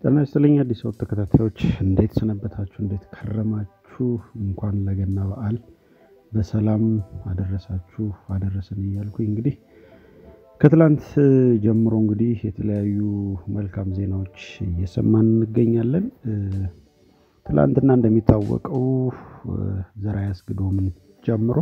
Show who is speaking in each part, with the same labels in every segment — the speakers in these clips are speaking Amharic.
Speaker 1: ጤና ይስጥልኝ አዲስ አበባ ተከታታዮች እንዴት ሰነበታችሁ? እንዴት ከረማችሁ? እንኳን ለገና በዓል በሰላም አደረሳችሁ አደረሰን እያልኩኝ እንግዲህ ከትላንት ጀምሮ እንግዲህ የተለያዩ መልካም ዜናዎች እየሰማን እንገኛለን። ትላንትና እንደሚታወቀው ዘርዓ ያስገዶምን ጨምሮ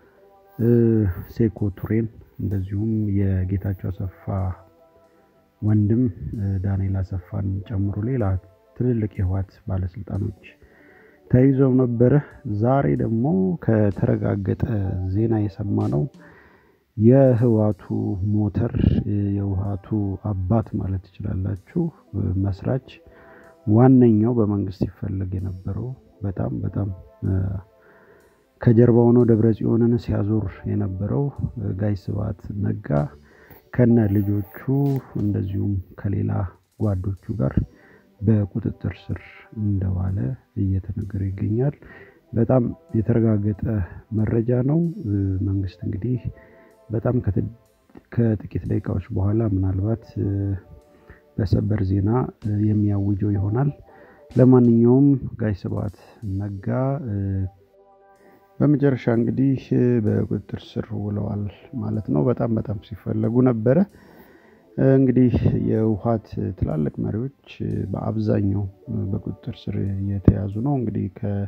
Speaker 1: ሴኮ ቱሬን እንደዚሁም የጌታቸው አሰፋ ወንድም ዳንኤል አሰፋን ጨምሮ ሌላ ትልልቅ የህወሓት ባለስልጣኖች ተይዘው ነበረ። ዛሬ ደግሞ ከተረጋገጠ ዜና የሰማነው የህወሓቱ ሞተር የህወሓቱ አባት ማለት ትችላላችሁ መስራች ዋነኛው በመንግስት ይፈለግ የነበረው በጣም በጣም ከጀርባ ሆኖ ደብረ ጽዮንን ሲያዞር የነበረው ጋይ ስብሐት ነጋ ከነ ልጆቹ እንደዚሁም ከሌላ ጓዶቹ ጋር በቁጥጥር ስር እንደዋለ እየተነገረ ይገኛል። በጣም የተረጋገጠ መረጃ ነው። መንግስት እንግዲህ በጣም ከጥቂት ደቂቃዎች በኋላ ምናልባት በሰበር ዜና የሚያውጀው ይሆናል። ለማንኛውም ጋይ ስብሐት ነጋ በመጨረሻ እንግዲህ በቁጥጥር ስር ውለዋል ማለት ነው። በጣም በጣም ሲፈለጉ ነበረ። እንግዲህ የህወሓት ትላልቅ መሪዎች በአብዛኛው በቁጥጥር ስር የተያዙ ነው። እንግዲህ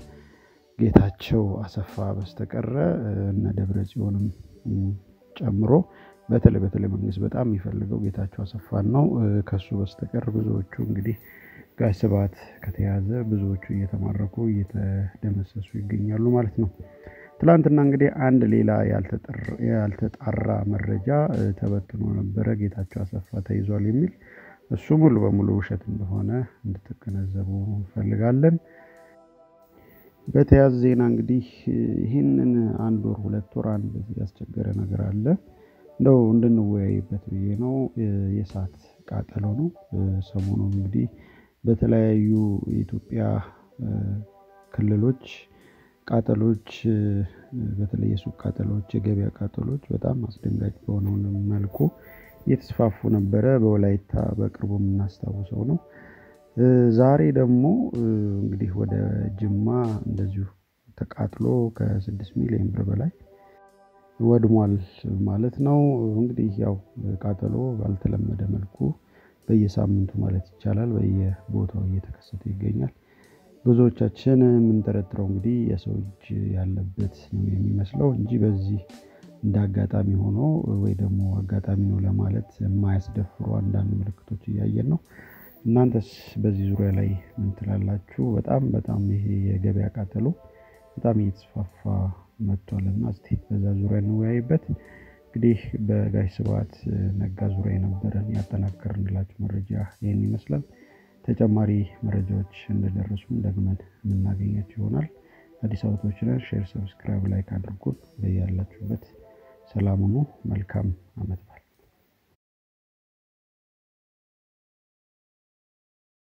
Speaker 1: ከጌታቸው አሰፋ በስተቀረ እነ ደብረ ጽዮንም ጨምሮ በተለይ በተለይ መንግስት በጣም የሚፈልገው ጌታቸው አሰፋን ነው። ከሱ በስተቀር ብዙዎቹ እንግዲህ ጋይ ስብሐት ከተያዘ ብዙዎቹ እየተማረኩ እየተደመሰሱ ይገኛሉ ማለት ነው። ትላንትና እንግዲህ አንድ ሌላ ያልተጣራ መረጃ ተበትኖ ነበረ። ጌታቸው አሰፋ ተይዟል የሚል እሱ ሙሉ በሙሉ ውሸት እንደሆነ እንድትገነዘቡ እንፈልጋለን። በተያያዘ ዜና እንግዲህ ይህንን አንድ ወር ሁለት ወር አንድ ያስቸገረ ነገር አለ እንደው እንድንወያይበት ብዬ ነው። የእሳት ቃጠሎ ነው። ሰሞኑን እንግዲህ በተለያዩ የኢትዮጵያ ክልሎች ቃጠሎች በተለይ የሱቅ ቃጠሎች፣ የገበያ ቃጠሎች በጣም አስደንጋጭ በሆነ መልኩ እየተስፋፉ ነበረ። በወላይታ በቅርቡ የምናስታውሰው ነው። ዛሬ ደግሞ እንግዲህ ወደ ጅማ እንደዚሁ ተቃጥሎ ከስድስት ሚሊዮን ብር በላይ ወድሟል ማለት ነው። እንግዲህ ያው ቃጠሎ ባልተለመደ መልኩ በየሳምንቱ ማለት ይቻላል በየቦታው እየተከሰተ ይገኛል። ብዙዎቻችን የምንጠረጥረው እንግዲህ የሰው እጅ ያለበት ነው የሚመስለው እንጂ በዚህ እንደ አጋጣሚ ሆኖ ወይ ደግሞ አጋጣሚ ነው ለማለት የማያስደፍሩ አንዳንድ ምልክቶች እያየን ነው። እናንተስ በዚህ ዙሪያ ላይ ምን ትላላችሁ? በጣም በጣም ይሄ የገበያ ቃጠሎ በጣም እየተስፋፋ መጥቷልና እስቲ በዛ ዙሪያ እንወያይበት። እንግዲህ በጋይ ስብሐት ነጋ ዙሪያ የነበረን ያጠናከርንላችሁ መረጃ ይህን ይመስላል። ተጨማሪ መረጃዎች እንደደረሱን ደግመን የምናገኛቸው ይሆናል። አዲስ አበባዎችን ሼር፣ ሰብስክራይብ፣ ላይክ አድርጉን። በያላችሁበት ሰላም ሁኑ። መልካም ዓመት